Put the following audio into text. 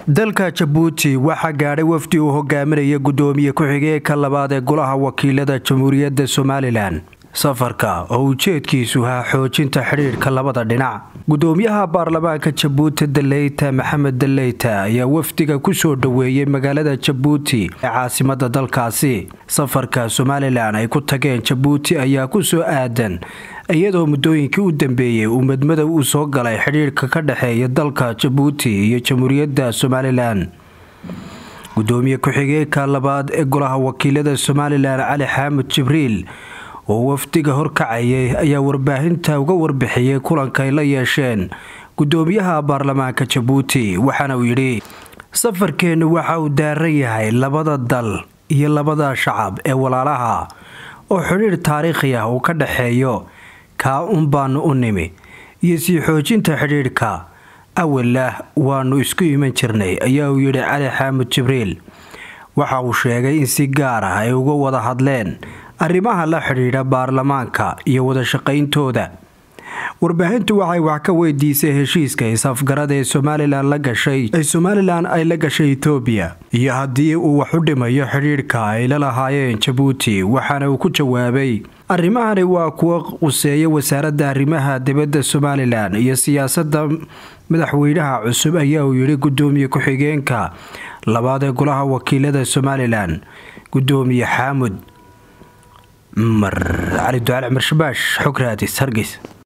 dalka jabuuti waxaa gaadhay wafdi uu hogaaminaya gudoomiye ku-xigeenka labaad ee golaha wakiilada jamhuuriyadda somalilan safarka oo ujeedkiisu ahaa xoojinta xidhiidhka labada dhinac gudoomiyaha baarlamaanka jabuuti daleyta maxamed daleyta ayaa wafdiga kusoo dhoweeyey magaalada jabuuti ee caasimada dalkaasi safarka somalilan ay ku tageen jabuuti ayaa kusoo aadan iyadoo muddooyinkii u dambeeyey uu madmadow uu soo galay xidhiidhka ka dhexeeya dalka jabuuti iyo jamhuuriyadda somalilan gudoomiye ku-xigeenka labaad ee golaha wakiilada somalilan cali xaamud jibriil oo wafdiga horkacayay ayaa warbaahinta uga warbixiyey kulanka ay la yeesheen gudoomiyaha baarlamaanka jabuuti waxaana uu yidhi safarkeennu waxa uu daaran yahay labada dal iyo labada shacab ee walaalaha oo xidhiidh taariikhi ah uu ka dhexeeyo kaa un baanu u nimi iyo sii xoojinta xidhiidhka awalah waanu isku iman jirnay ayaa uu yidhi cali xaamud jibriil waxa uu sheegay in si gaar ah ay uga wada hadleen arrimaha la xidhiidha baarlamaanka iyo wadashaqayntooda warbaahintu waxay wax ka weydiisay heshiiska is-afgarada ee somalilan la gashay ee somalilan ay la gashay etoobiya iyo haddii uu wax u dhimayo xidhiidhka ay la lahaayeen jabuuti waxaana uu ku jawaabay arrimahani waa kuwa quseeya wasaaradda arrimaha dibadda somalilan iyo siyaasadda madaxweynaha cusub ayaa uu yidhi gudoomiye ku-xigeenka labaad ee golaha wakiilada somalilan gudoomiye xaamud cumar cali ducaal cumar shabaash xog raadis hargeys